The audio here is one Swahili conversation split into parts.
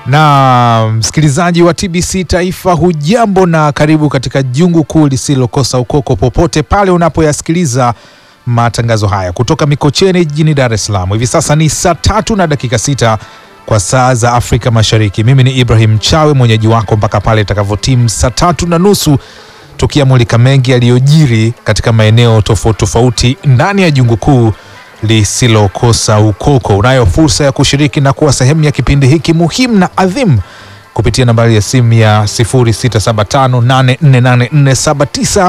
Na msikilizaji wa TBC Taifa, hujambo na karibu katika jungu kuu lisilokosa ukoko popote pale unapoyasikiliza matangazo haya kutoka Mikocheni jijini Dar es Salaam. Hivi sasa ni saa tatu na dakika sita kwa saa za Afrika Mashariki. Mimi ni Ibrahim Chawe, mwenyeji wako mpaka pale itakavyotimu saa tatu na nusu tukiamulika mengi yaliyojiri katika maeneo tofauti tofauti ndani ya jungu kuu lisilokosa ukoko. Unayo fursa ya kushiriki na kuwa sehemu ya kipindi hiki muhimu na adhimu kupitia nambari ya simu ya 0675848479.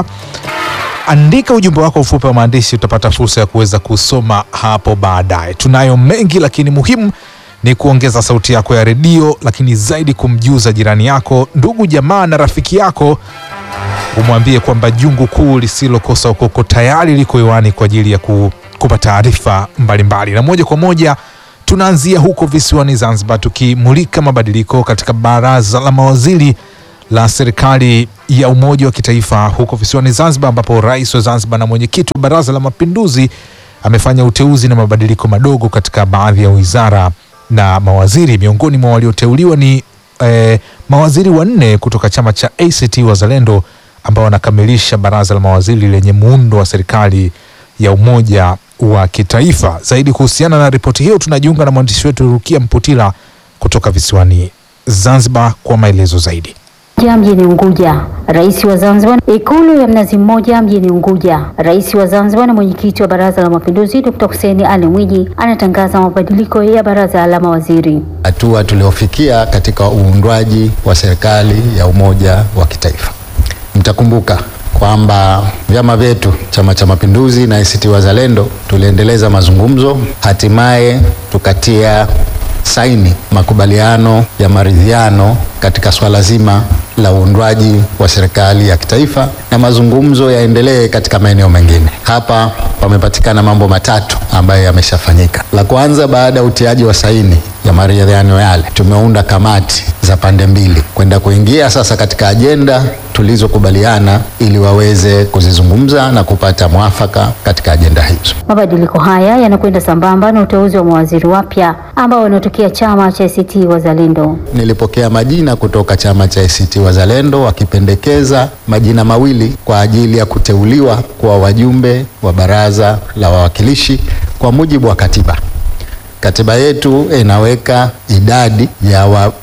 Andika ujumbe wako mfupi wa maandishi, utapata fursa ya kuweza kusoma hapo baadaye. Tunayo mengi, lakini muhimu ni kuongeza sauti yako ya redio, lakini zaidi kumjuza jirani yako, ndugu jamaa na rafiki yako umwambie kwamba jungu kuu lisilokosa ukoko tayari liko hewani kwa ajili ya kukupa taarifa mbalimbali, na moja kwa moja tunaanzia huko visiwani Zanzibar, tukimulika mabadiliko katika baraza la mawaziri la serikali ya umoja wa kitaifa huko visiwani Zanzibar, ambapo rais wa Zanzibar na mwenyekiti wa baraza la mapinduzi amefanya uteuzi na mabadiliko madogo katika baadhi ya wizara na mawaziri. Miongoni mwa walioteuliwa ni eh, mawaziri wanne kutoka chama cha ACT Wazalendo ambao wanakamilisha baraza la mawaziri lenye muundo wa serikali ya umoja wa kitaifa. Zaidi kuhusiana na ripoti hiyo, tunajiunga na mwandishi wetu Rukia Mputila kutoka visiwani Zanzibar kwa maelezo zaidi. Ja mjini Unguja, rais wa Zanzibar. Ikulu ya Mnazi Mmoja mjini Unguja, rais wa Zanzibar na mwenyekiti wa Baraza la Mapinduzi Dr. Hussein Ali Mwinyi anatangaza mabadiliko ya baraza la mawaziri. Hatua tuliofikia katika uundwaji wa serikali ya umoja wa kitaifa. Mtakumbuka kwamba vyama vyetu Chama cha Mapinduzi na ACT Wazalendo tuliendeleza mazungumzo, hatimaye tukatia saini makubaliano ya maridhiano katika swala zima la uundwaji wa serikali ya kitaifa na mazungumzo yaendelee katika maeneo mengine. Hapa pamepatikana mambo matatu ambayo yameshafanyika. La kwanza, baada ya utiaji wa saini ya maridhiano yale, tumeunda kamati za pande mbili kwenda kuingia sasa katika ajenda tulizokubaliana ili waweze kuzizungumza na kupata mwafaka katika ajenda hizo. Mabadiliko haya yanakwenda sambamba na uteuzi wa mawaziri wapya ambao wanatokea chama cha ACT Wazalendo. Nilipokea majina kutoka chama cha ACT Wazalendo wakipendekeza majina mawili kwa ajili ya kuteuliwa kuwa wajumbe wa baraza la wawakilishi kwa mujibu wa katiba. Katiba yetu inaweka idadi ya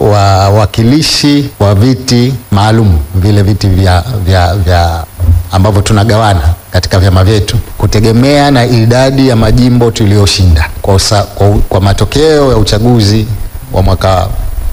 wawakilishi wa, wa viti maalum vile viti vya, vya, vya ambavyo tunagawana katika vyama vyetu kutegemea na idadi ya majimbo tuliyoshinda. Kwa, kwa, kwa matokeo ya uchaguzi wa mwaka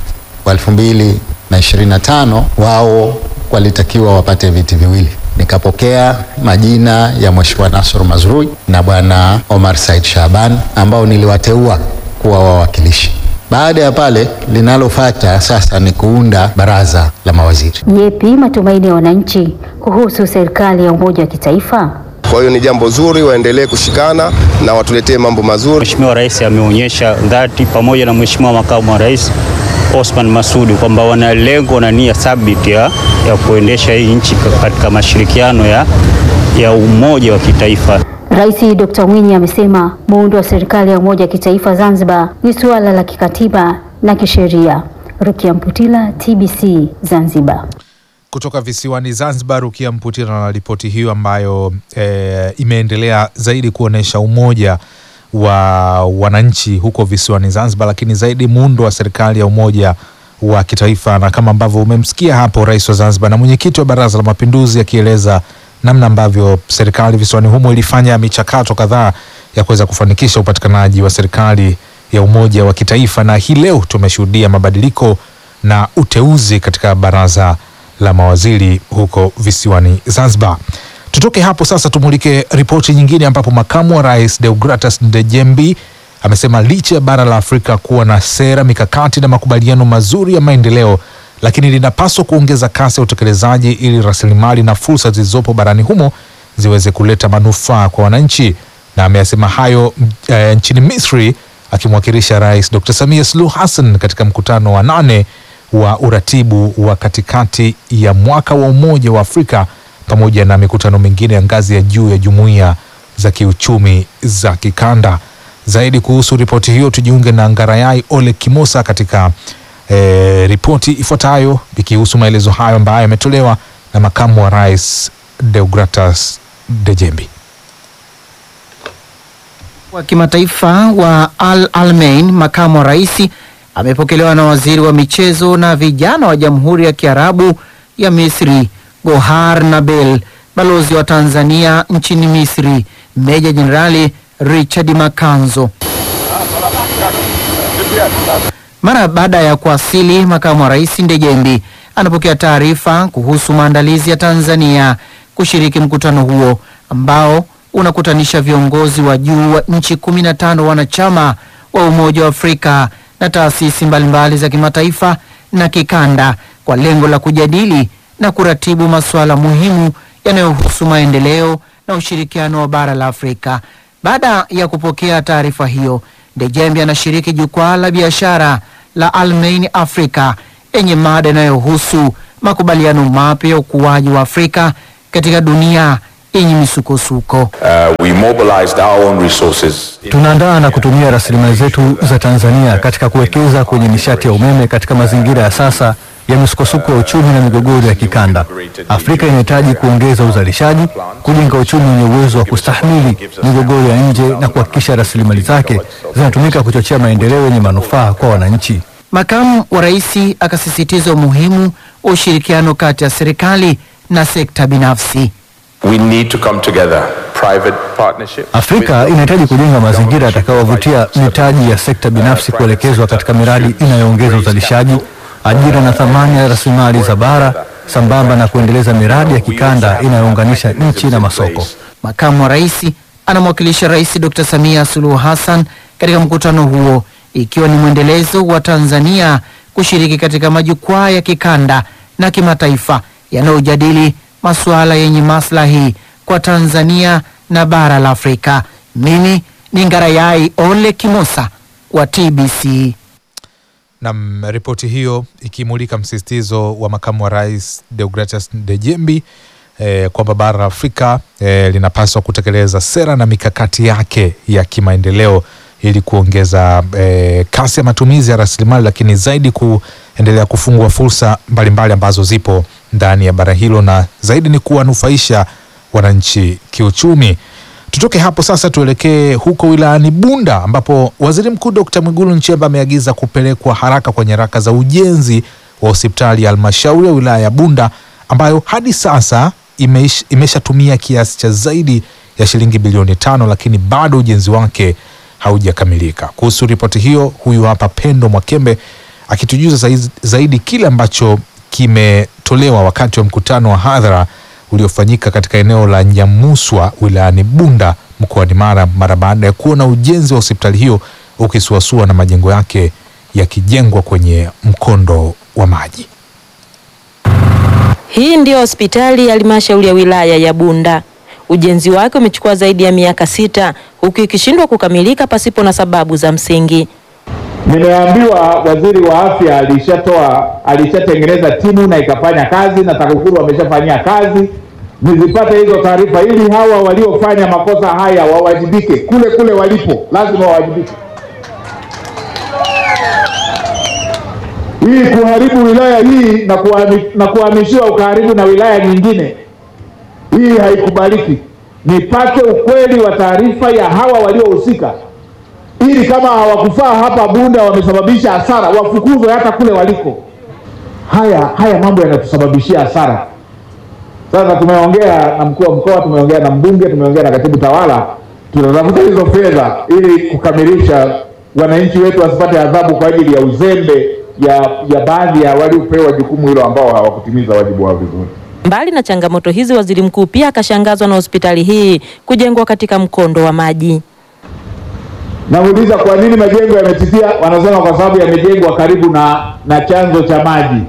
wa elfu mbili na ishirini na tano wao walitakiwa wapate viti viwili. Nikapokea majina ya Mheshimiwa Nasr Mazrui na Bwana Omar Said Shaban ambao niliwateua kuwa wawakilishi. Baada ya pale, linalofuata sasa ni kuunda baraza la mawaziri. Yepi matumaini ya wananchi kuhusu serikali ya umoja wa kitaifa? Kwa hiyo ni jambo zuri, waendelee kushikana na watuletee mambo mazuri. Mheshimiwa Rais ameonyesha dhati pamoja na Mheshimiwa Makamu wa Rais Osman Masudi kwamba wana lengo na nia thabiti ya, ya kuendesha hii nchi katika mashirikiano ya, ya umoja wa kitaifa. Rais Dr. Mwinyi amesema muundo wa serikali ya umoja wa kitaifa Zanzibar ni suala la kikatiba na kisheria. Rukia Mputila, TBC Zanzibar. Kutoka visiwani Zanzibar, Rukia Mputila na ripoti hiyo ambayo e, imeendelea zaidi kuonesha umoja wa wananchi huko visiwani Zanzibar, lakini zaidi muundo wa serikali ya umoja wa kitaifa, na kama ambavyo umemsikia hapo rais wa Zanzibar na mwenyekiti wa Baraza la Mapinduzi akieleza namna ambavyo serikali visiwani humo ilifanya michakato kadhaa ya kuweza kufanikisha upatikanaji wa serikali ya umoja wa kitaifa, na hii leo tumeshuhudia mabadiliko na uteuzi katika baraza la mawaziri huko visiwani Zanzibar. Tutoke hapo sasa tumulike ripoti nyingine ambapo makamu wa rais Deogratas Ndejembi amesema licha ya bara la Afrika kuwa na sera, mikakati na makubaliano mazuri ya maendeleo, lakini linapaswa kuongeza kasi ya utekelezaji ili rasilimali na fursa zilizopo barani humo ziweze kuleta manufaa kwa wananchi. Na ameyasema hayo e, nchini Misri akimwakilisha Rais Dr. Samia Suluhu Hassan katika mkutano wa nane wa uratibu wa katikati ya mwaka wa Umoja wa Afrika pamoja na mikutano mingine ya ngazi ya juu ya jumuiya za kiuchumi za kikanda. Zaidi kuhusu ripoti hiyo tujiunge na Ngarayai Ole Kimosa katika e, ripoti ifuatayo ikihusu maelezo hayo ambayo yametolewa na makamu wa rais Deogratas Dejembi. wa kimataifa wa Al Almein, makamu wa rais, amepokelewa na waziri wa michezo na vijana wa Jamhuri ya Kiarabu ya Misri Gohar Nabel, balozi wa Tanzania nchini Misri Meja Jenerali Richard Makanzo. Mara baada ya kuwasili, makamu wa rais Ndejembi anapokea taarifa kuhusu maandalizi ya Tanzania kushiriki mkutano huo ambao unakutanisha viongozi wa juu wa nchi 15 wanachama wa Umoja wa Afrika na taasisi mbalimbali za kimataifa na kikanda kwa lengo la kujadili na kuratibu masuala muhimu yanayohusu maendeleo na ushirikiano wa bara la Afrika. Baada ya kupokea taarifa hiyo, Ndejembi anashiriki jukwaa la biashara la Almain Africa yenye mada inayohusu makubaliano mapya ya ukuaji wa Afrika katika dunia yenye misukosuko. Uh, we mobilized our own resources. Tunaandaa na kutumia rasilimali zetu za Tanzania katika kuwekeza kwenye nishati ya umeme katika mazingira ya sasa ya misukosuko ya uchumi na migogoro ya kikanda. Afrika inahitaji kuongeza uzalishaji, kujenga uchumi wenye uwezo wa kustahimili migogoro ya nje na kuhakikisha rasilimali zake zinatumika kuchochea maendeleo yenye manufaa kwa wananchi. Makamu wa rais akasisitiza umuhimu wa ushirikiano kati ya serikali na sekta binafsi. We need to come together. Private partnership. Afrika inahitaji kujenga mazingira yatakayowavutia mitaji ya sekta binafsi kuelekezwa katika miradi inayoongeza uzalishaji, ajira na thamani ya rasilimali za bara, sambamba na kuendeleza miradi ya kikanda inayounganisha nchi na masoko. Makamu wa rais anamwakilisha Rais Dr. Samia Suluhu Hassan katika mkutano huo, ikiwa ni mwendelezo wa Tanzania kushiriki katika majukwaa ya kikanda na kimataifa yanayojadili masuala yenye maslahi kwa Tanzania na bara la Afrika. Mimi ni Ngarayai Ole Kimosa wa TBC. Nam, ripoti hiyo ikimulika msisitizo wa makamu wa rais Deogratas Dejembi eh, kwamba bara la Afrika eh, linapaswa kutekeleza sera na mikakati yake ya kimaendeleo ili kuongeza eh, kasi ya matumizi ya rasilimali, lakini zaidi kuendelea kufungua fursa mbalimbali ambazo zipo ndani ya bara hilo na zaidi ni kuwanufaisha wananchi kiuchumi. Tutoke hapo sasa tuelekee huko wilayani Bunda ambapo Waziri Mkuu Dkt. Mwigulu Nchemba ameagiza kupelekwa haraka kwa nyaraka za ujenzi wa hospitali ya halmashauri ya wilaya ya Bunda ambayo hadi sasa imeish- imeshatumia kiasi cha zaidi ya shilingi bilioni tano, lakini bado ujenzi wake haujakamilika. Kuhusu ripoti hiyo, huyu hapa Pendo Mwakembe akitujuza zaiz- zaidi kile ambacho kimetolewa wakati wa mkutano wa hadhara uliofanyika katika eneo la Nyamuswa wilayani Bunda mkoani Mara mara baada ya kuona ujenzi wa hospitali hiyo ukisuasua na majengo yake yakijengwa kwenye mkondo wa maji. Hii ndiyo hospitali ya halmashauri ya wilaya ya Bunda. Ujenzi wake umechukua zaidi ya miaka sita huku ikishindwa kukamilika pasipo na sababu za msingi. Nimeambiwa waziri wa afya alishatoa alishatengeneza timu na ikafanya kazi na TAKUKURU wameshafanyia kazi. Nizipate hizo taarifa ili hawa waliofanya makosa haya wawajibike kule kule walipo, lazima wawajibike. Hii kuharibu wilaya hii na kuhami- na kuhamishiwa ukaharibu na wilaya nyingine, hii haikubaliki. Nipate ukweli wa taarifa ya hawa waliohusika ili kama hawakufaa hapa Bunda wamesababisha hasara wafukuzwe hata kule waliko. Haya haya mambo yanatusababishia hasara. Sasa tumeongea na mkuu wa mkoa, tumeongea na mbunge, tumeongea na katibu tawala, tunatafuta hizo fedha ili kukamilisha, wananchi wetu wasipate adhabu kwa ajili ya uzembe ya, ya baadhi ya waliopewa jukumu hilo ambao hawakutimiza wajibu wao vizuri. Mbali na changamoto hizi, waziri mkuu pia akashangazwa na hospitali hii kujengwa katika mkondo wa maji. Nauliza, kwa nini majengo yametitia? Wanasema kwa sababu yamejengwa karibu na na chanzo cha maji.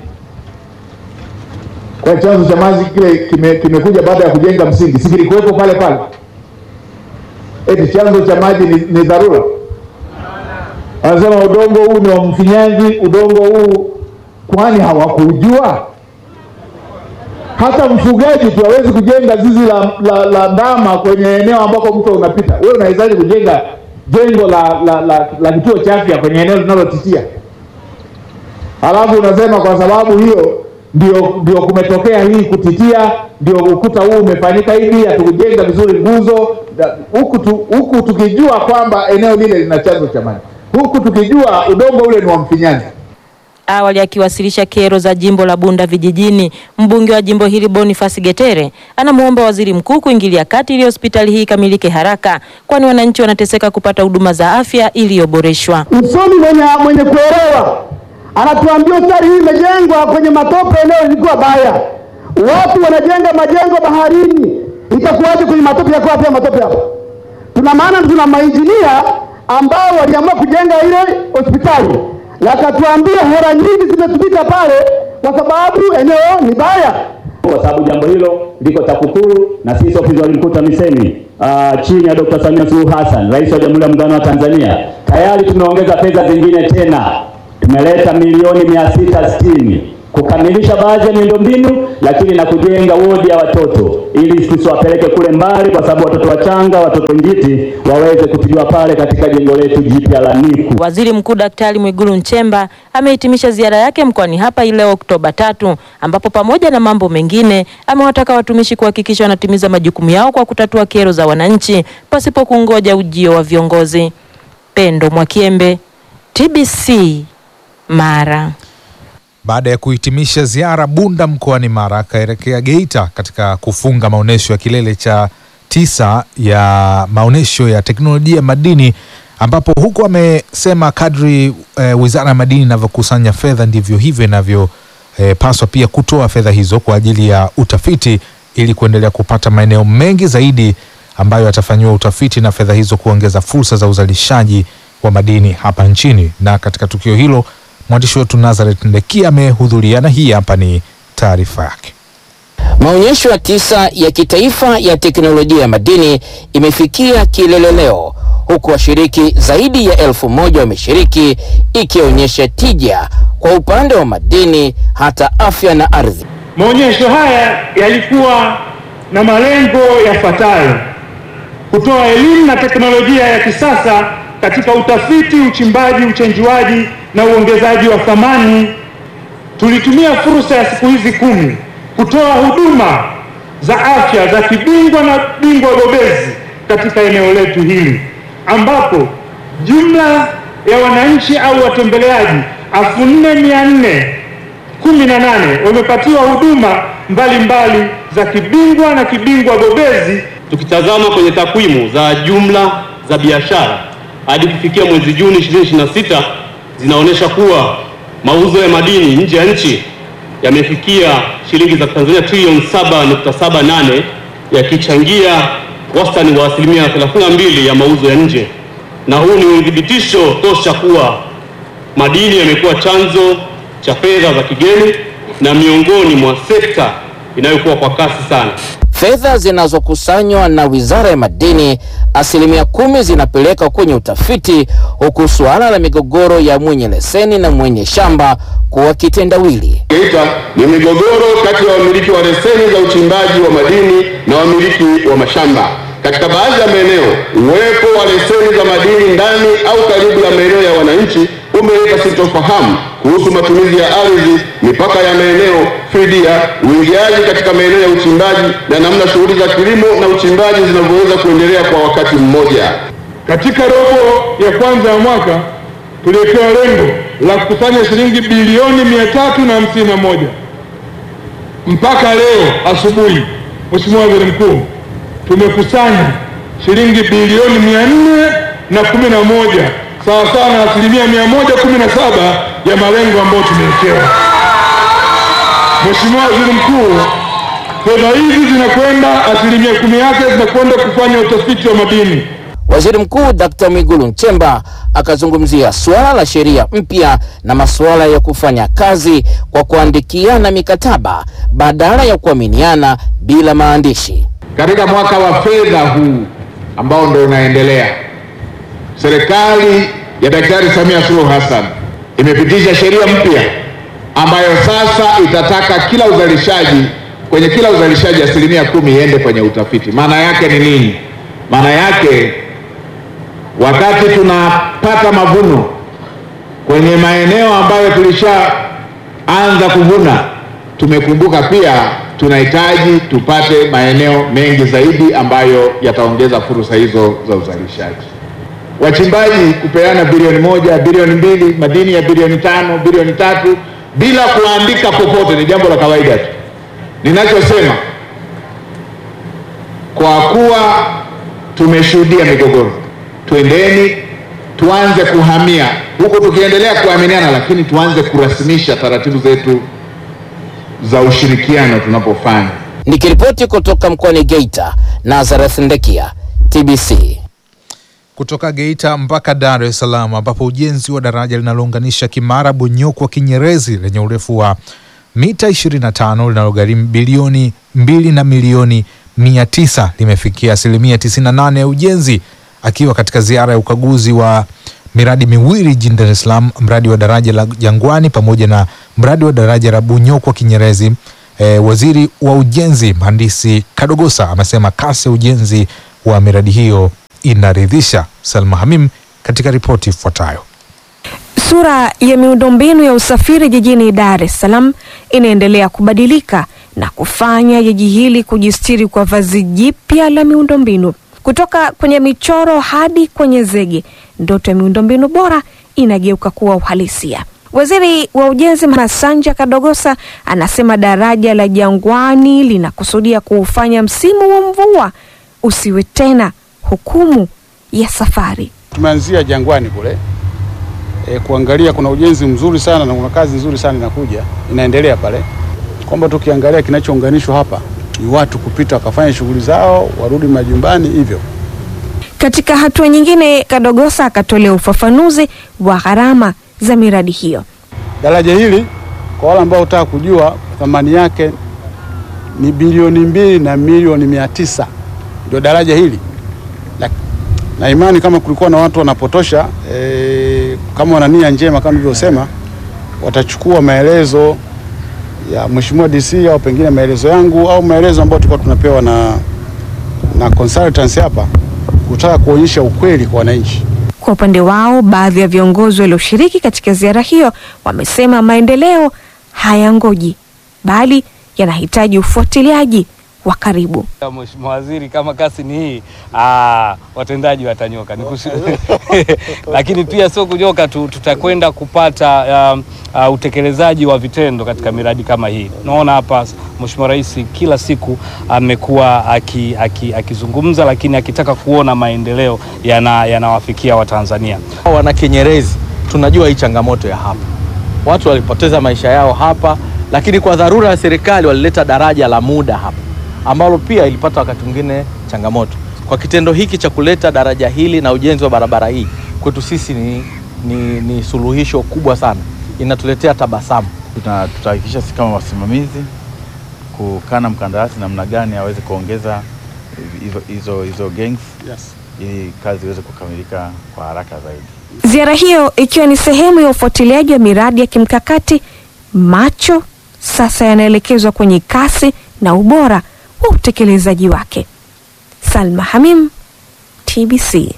Kwa chanzo cha maji kile kime- kimekuja baada ya kujenga msingi, si kilikuwepo pale pale? Eti chanzo cha maji ni, ni dharura? Wanasema udongo huu ni wa mfinyanzi, udongo huu, kwani hawakujua? Hata mfugaji tu hawezi kujenga zizi la, la, la ndama kwenye eneo ambako mto unapita. Wewe unawezaje kujenga jengo la, la, la, la kituo cha afya kwenye eneo linalotitia? halafu unasema kwa sababu hiyo ndio ndio kumetokea hii kutitia, ndio ukuta huu umefanyika hivi, hatukujenga vizuri nguzo da- huku tu, huku tukijua kwamba eneo lile lina chanzo cha maji, huku tukijua udongo ule ni wa mfinyanzi. Awali akiwasilisha kero za jimbo la Bunda vijijini, mbunge wa jimbo hili Boniface Getere anamwomba waziri mkuu kuingilia kati ili hospitali hii ikamilike haraka, kwani wananchi wanateseka kupata huduma za afya iliyoboreshwa. Msomi mwenye, mwenye kuelewa anatuambia hospitali hii imejengwa kwenye matope, eneo lilikuwa baya, watu wanajenga majengo baharini, itakuwaje kwenye matope? Yako wapi ya matope hapa? Tuna maana tuna mainjinia ambao waliamua kujenga ile hospitali, wakatuambia hela nyingi zimetumika pale kwa sababu eneo ni baya. kwa sababu jambo hilo liko TAKUKURU na sisi ofisi ya waziri mkuu TAMISEMI uh, chini ya Dr. Samia Suluhu Hassan, rais wa Jamhuri ya Muungano wa Tanzania, tayari tumeongeza fedha zingine tena, tumeleta milioni mia sita sitini kukamilisha baadhi ya miundombinu, lakini na kujenga wodi ya watoto ili tusiwapeleke kule mbali, kwa sababu watoto wachanga, watoto njiti waweze kutibiwa pale katika jengo letu jipya la NICU. Waziri Mkuu Daktari Mwigulu Nchemba amehitimisha ziara yake mkoani hapa ile Oktoba tatu, ambapo pamoja na mambo mengine amewataka watumishi kuhakikisha wanatimiza majukumu yao kwa kutatua kero za wananchi pasipo kungoja ujio wa viongozi. Pendo Mwakiembe, TBC, Mara. Baada ya kuhitimisha ziara Bunda mkoani Mara, akaelekea Geita katika kufunga maonyesho ya kilele cha tisa ya maonyesho ya teknolojia ya madini, ambapo huku amesema kadri e, wizara ya madini inavyokusanya fedha ndivyo hivyo inavyopaswa pia kutoa fedha hizo kwa ajili ya utafiti ili kuendelea kupata maeneo mengi zaidi ambayo yatafanyiwa utafiti na fedha hizo kuongeza fursa za uzalishaji wa madini hapa nchini. Na katika tukio hilo mwandishi wetu Nazareth Ndekia amehudhuria na hii hapa ni taarifa yake. Maonyesho ya tisa ya kitaifa ya teknolojia ya madini imefikia kilele leo huku washiriki zaidi ya elfu moja wameshiriki ikionyesha tija kwa upande wa madini hata afya na ardhi. Maonyesho haya yalikuwa na malengo yafuatayo: kutoa elimu na teknolojia ya kisasa katika utafiti, uchimbaji, uchenjuaji na uongezaji wa thamani. Tulitumia fursa ya siku hizi kumi kutoa huduma za afya za kibingwa na bingwa bobezi katika eneo letu hili, ambapo jumla ya wananchi au watembeleaji elfu nne mia nne kumi na nane wamepatiwa huduma mbalimbali za kibingwa na kibingwa bobezi. Tukitazama kwenye takwimu za jumla za biashara hadi kufikia mwezi Juni 2026 zinaonyesha kuwa mauzo ya madini nje ya nchi yamefikia shilingi za Tanzania trilioni 7.78 yakichangia wastani wa asilimia 32 ya mauzo ya nje, na huu ni uthibitisho tosha kuwa madini yamekuwa chanzo cha fedha za kigeni na miongoni mwa sekta inayokuwa kwa kasi sana. Fedha zinazokusanywa na Wizara ya Madini, asilimia kumi zinapeleka kwenye utafiti, huku suala la migogoro ya mwenye leseni na mwenye shamba kuwa kitendawili. Geita ni migogoro kati ya wamiliki wa leseni za uchimbaji wa madini na wamiliki wa mashamba. Katika baadhi ya maeneo, uwepo wa leseni za madini ndani au karibu ya maeneo ya wananchi umeleta sintofahamu kuhusu matumizi ya ardhi, mipaka ya maeneo, fidia, uingiaji katika maeneo ya uchimbaji na namna shughuli za kilimo na uchimbaji zinavyoweza kuendelea kwa wakati mmoja. Katika robo ya kwanza ya mwaka tuliwekewa lengo la kukusanya shilingi bilioni mia tatu na hamsini na moja. Mpaka leo asubuhi, Mheshimiwa Waziri Mkuu, tumekusanya shilingi bilioni mia nne na kumi na moja sawasawa na asilimia mia moja kumi na saba ya malengo ambayo tumewekewa. Mheshimiwa Waziri Mkuu, fedha hizi zinakwenda, asilimia kumi yake zinakwenda kufanya utafiti wa madini. Waziri Mkuu Dkt. Mwigulu Nchemba akazungumzia suala la sheria mpya na masuala ya kufanya kazi kwa kuandikiana mikataba badala ya kuaminiana bila maandishi. Katika mwaka wa fedha huu ambao ndio unaendelea, serikali ya Daktari Samia Suluhu Hassan imepitisha sheria mpya ambayo sasa itataka kila uzalishaji kwenye kila uzalishaji asilimia kumi iende kwenye utafiti. Maana yake ni nini? Maana yake wakati tunapata mavuno kwenye maeneo ambayo tulisha anza kuvuna. Tumekumbuka pia tunahitaji tupate maeneo mengi zaidi ambayo yataongeza fursa hizo za uzalishaji. Wachimbaji kupeana bilioni moja, bilioni mbili, madini ya bilioni tano, bilioni tatu bila kuandika popote ni jambo la kawaida tu. Ninachosema kwa kuwa tumeshuhudia migogoro, twendeni tuanze kuhamia huku tukiendelea kuaminiana, lakini tuanze kurasimisha taratibu zetu za ushirikiano tunapofanya. Nikiripoti kutoka mkoani Geita, Nazareth Ndekia, TBC. Kutoka Geita mpaka Dar es Salaam ambapo ujenzi wa daraja linalounganisha Kimara Bonyokwa Kinyerezi lenye urefu wa mita 25 linalogharimu bilioni mbili na milioni mia tisa limefikia asilimia 98 ya ujenzi. Akiwa katika ziara ya ukaguzi wa miradi miwili jijini Dar es Salaam, mradi wa daraja la Jangwani pamoja na mradi wa daraja la Bunyokwa Kinyerezi, e, waziri wa ujenzi mhandisi Kadogosa amesema kasi ya ujenzi wa miradi hiyo inaridhisha. Salma Hamim katika ripoti ifuatayo. Sura ya miundombinu ya usafiri jijini Dar es Salaam inaendelea kubadilika na kufanya jiji hili kujistiri kwa vazi jipya la miundombinu. Kutoka kwenye michoro hadi kwenye zege, ndoto ya miundombinu bora inageuka kuwa uhalisia. Waziri wa Ujenzi Masanja Kadogosa anasema daraja la Jangwani linakusudia kuufanya msimu wa mvua usiwe tena hukumu ya safari. Tumeanzia Jangwani kule e, kuangalia kuna ujenzi mzuri sana na kuna kazi nzuri sana inakuja inaendelea pale, kwamba tukiangalia kinachounganishwa hapa ni watu kupita wakafanya shughuli zao warudi majumbani hivyo. Katika hatua nyingine, Kadogosa akatolea ufafanuzi wa gharama za miradi hiyo. Daraja hili kwa wale ambao hutaka kujua thamani yake ni bilioni mbili na milioni mia tisa ndio daraja hili na, na imani kama kulikuwa na watu wanapotosha e, kama wana nia njema kama nilivyosema, watachukua maelezo ya Mheshimiwa DC au pengine maelezo yangu au maelezo ambayo tulikuwa tunapewa na, na consultants hapa kutaka kuonyesha ukweli kwa wananchi. Kwa upande wao, baadhi ya viongozi walioshiriki katika ziara hiyo wamesema maendeleo hayangoji bali yanahitaji ufuatiliaji wa karibu. Mheshimiwa Waziri, kama kasi ni hii, aa, watendaji watanyoka Nikushi... lakini pia sio kunyoka tu, tutakwenda kupata uh, uh, utekelezaji wa vitendo katika miradi kama hii. Naona hapa Mheshimiwa Rais kila siku amekuwa akizungumza aki, aki lakini akitaka kuona maendeleo yanawafikia yana Watanzania. Wana Kinyerezi tunajua hii changamoto ya hapa, watu walipoteza maisha yao hapa, lakini kwa dharura ya serikali walileta daraja la muda hapa ambalo pia ilipata wakati mwingine changamoto. Kwa kitendo hiki cha kuleta daraja hili na ujenzi wa barabara hii kwetu sisi ni, ni, ni suluhisho kubwa sana, inatuletea tabasamu. Tutahakikisha sisi kama wasimamizi kukaa na mkandarasi namna gani aweze kuongeza hizo hizo gangs yes, ili kazi iweze kukamilika kwa haraka zaidi. Ziara hiyo ikiwa ni sehemu ya ufuatiliaji wa miradi ya kimkakati, macho sasa yanaelekezwa kwenye kasi na ubora wa utekelezaji wake. Salma Hamim, TBC.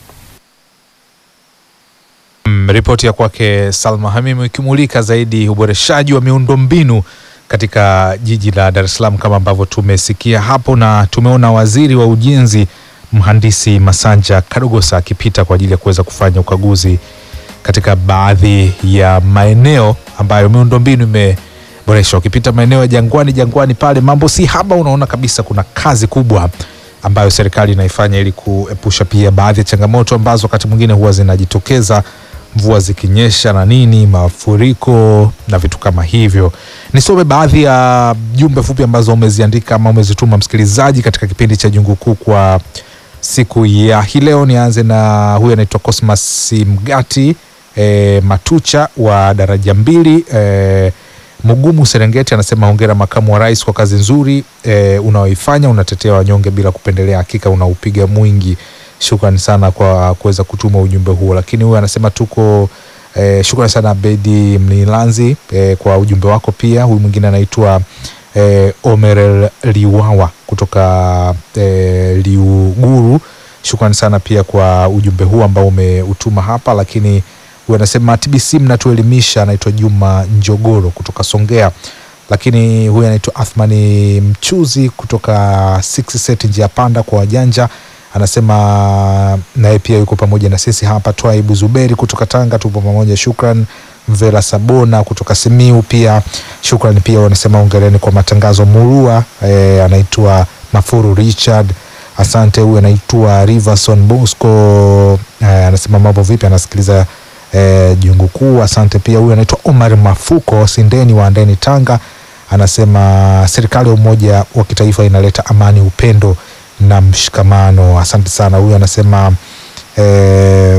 Mm, ripoti ya kwake Salma Hamim ikimulika zaidi uboreshaji wa miundombinu katika jiji la Dar es Salaam kama ambavyo tumesikia hapo, na tumeona waziri wa ujenzi mhandisi Masanja Kadogosa akipita kwa ajili ya kuweza kufanya ukaguzi katika baadhi ya maeneo ambayo miundombinu imeboreshwa. Ukipita maeneo ya Jangwani, Jangwani pale mambo si haba, unaona kabisa kuna kazi kubwa ambayo serikali inaifanya ili kuepusha pia baadhi ya changamoto ambazo wakati mwingine huwa zinajitokeza mvua zikinyesha na nini, mafuriko na vitu kama hivyo. Nisome baadhi ya jumbe fupi ambazo umeziandika ama umezituma msikilizaji katika kipindi cha Jungu Kuu kwa siku ya hii leo. Nianze na huyu anaitwa Cosmas Mgati e, Matucha wa daraja mbili e, Mugumu Serengeti anasema hongera makamu wa rais kwa kazi nzuri e, unaoifanya unatetea wanyonge bila kupendelea, hakika unaupiga mwingi. Shukrani sana kwa kuweza kutuma ujumbe huo. Lakini huyu anasema tuko e, shukrani sana Bedi Mnilanzi e, kwa ujumbe wako pia. Huyu mwingine anaitwa e, Omerel Liwawa kutoka e, Liuguru. Shukrani sana pia kwa ujumbe huu ambao umeutuma hapa, lakini huyu anasema TBC mnatuelimisha. Anaitwa Juma Njogoro kutoka Songea, lakini huyu anaitwa Athmani Mchuzi kutoka Six Set njia panda kwa wajanja anasema naye pia yuko pamoja na sisi hapa. Twaibu Zuberi kutoka Tanga, tupo pamoja. Shukran Mvela Sabona kutoka Simiu pia shukran. Pia wanasema ongereni kwa matangazo murua. E, anaitwa Mafuru Richard, asante. Huyu anaitwa Riverson Bosco e, anasema mambo vipi, anasikiliza e, jungu kuu, asante. Pia huyu anaitwa Omar Mafuko Sindeni wa Ndeni Tanga, anasema serikali ya umoja wa kitaifa inaleta amani, upendo na mshikamano. Asante sana. Huyu anasema eh,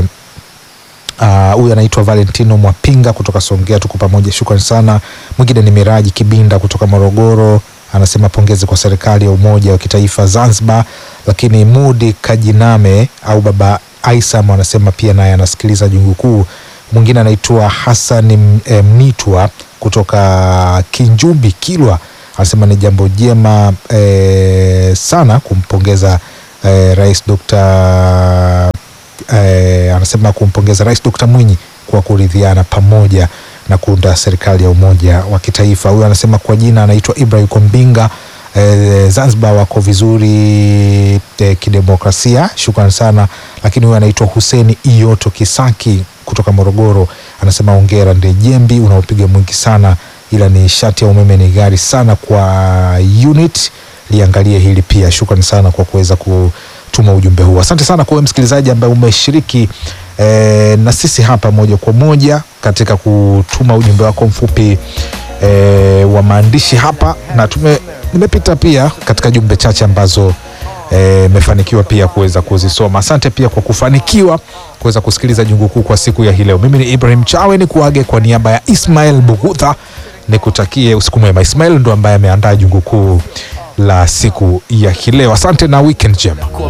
ah, huyu anaitwa Valentino Mwapinga kutoka Songea, tuko pamoja, shukrani sana. Mwingine ni Miraji Kibinda kutoka Morogoro, anasema pongezi kwa serikali ya umoja wa kitaifa Zanzibar. Lakini Mudi Kajiname au baba Aisam anasema pia naye anasikiliza jungu kuu. Mwingine anaitwa Hassan M- eh, Mnitwa kutoka Kinjumbi Kilwa anasema ni jambo jema eh, sana kumpongeza eh, Rais Dr. eh, anasema kumpongeza Rais Dr. Mwinyi kwa kuridhiana pamoja na kuunda serikali ya umoja wa kitaifa. Huyu anasema kwa jina anaitwa Ibrahim Kombinga. Eh, Zanzibar wako vizuri eh, kidemokrasia, shukrani sana. Lakini huyu anaitwa Huseni Iyoto Kisaki kutoka Morogoro, anasema ongera Ndejembi, unaopiga mwingi sana ila ni shati ya umeme ni gari sana kwa unit. Liangalie hili pia. Shukrani sana kwa kuweza kutuma ujumbe huu. Asante sana kwa wewe msikilizaji ambaye umeshiriki eh, na sisi hapa moja kwa moja katika kutuma ujumbe wako mfupi eh, wa maandishi hapa, na tume nimepita pia katika jumbe chache ambazo imefanikiwa pia kuweza kuzisoma. Asante pia kwa kufanikiwa kuweza kusikiliza jungu kuu kwa siku ya hii leo. Mimi ni Ibrahim Chawe, ni kuage kwa niaba ya Ismail Bugudha, nikutakie usiku mwema. Ismail ndo ambaye ameandaa jungu kuu la siku ya hii leo. Asante na weekend njema.